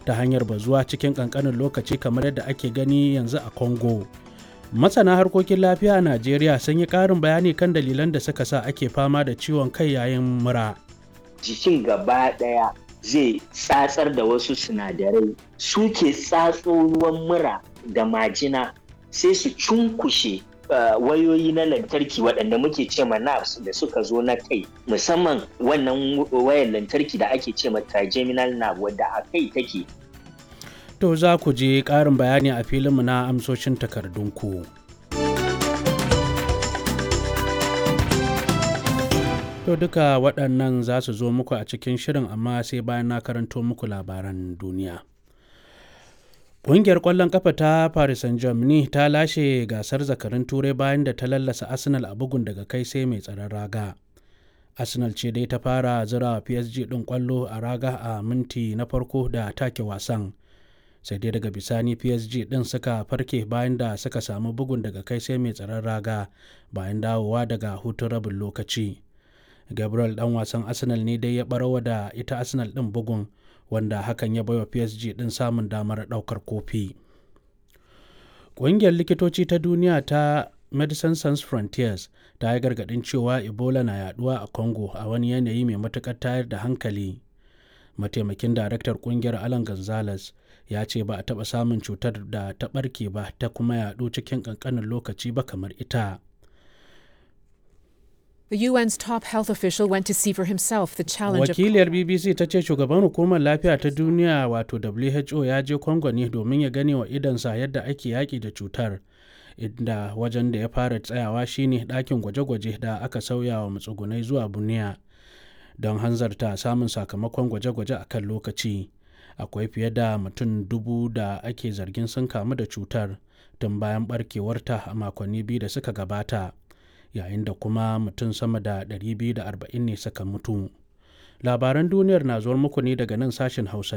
ta hanyar bazuwa cikin ƙanƙanin lokaci kamar yadda ake gani yanzu a congo masana harkokin lafiya a najeriya sun yi ƙarin bayani kan dalilan da suka sa ake fama da ciwon kai yayin mura jikin gaba ɗaya zai tsatsar da wasu sinadarai suke tsatso ruwan mura da majina sai su cunkushe uh, wayoyi na lantarki waɗanda muke ce ma nerves da suka zo na kai musamman wannan wayar lantarki da ake ce ma trigeminal nerve wadda a kai take to za ku je ƙarin bayani a filinmu na amsoshin takardunku. To duka waɗannan za su zo muku a cikin shirin amma sai bayan na karanto muku labaran duniya. Ƙungiyar ƙwallon ƙafa ta Paris Saint-Germain ta lashe gasar zakarin turai bayan da ta lallasa Arsenal a bugun daga kai sai mai tsaron raga. Arsenal ce dai ta fara zira PSG ɗin ƙwallo a raga a minti na farko da take wasan. Sai dai daga bisani PSG ɗin suka farke bayan da suka samu bugun daga kai sai mai tsaron raga bayan dawowa daga hutun rabin lokaci. gabriel dan wasan arsenal ne dai ya barawa da ita arsenal din bugun wanda hakan ya baiwa psg din samun damar daukar kofi ƙungiyar likitoci ta duniya ta medicine sans frontiers ta yi gargadin cewa ebola na yaduwa a congo a wani yanayi mai matukar tayar da hankali mataimakin daraktar ƙungiyar alan gonzales ya ce ba a taɓa samun cutar da ta ɓarke ba ta kuma yaɗu cikin ƙanƙanin lokaci ba kamar ita The UN's top health official went to see for himself the challenge Wakiliyar BBC ta ce shugaban hukumar lafiya ta duniya wato WHO ya je Congo ne domin ya gane wa idansa yadda ake yaƙi da cutar. Inda wajen da ya fara tsayawa shine ɗakin gwaje-gwaje da aka sauya wa matsugunai zuwa buniya don hanzarta samun sakamakon gwaje-gwaje a kan lokaci. Akwai fiye da mutum dubu da ake zargin sun kamu da cutar tun bayan barkewarta a makonni biyu da suka gabata. yayin da kuma mutum sama da 240 ne suka mutu labaran duniyar na zuwar muku ne daga nan sashen hausa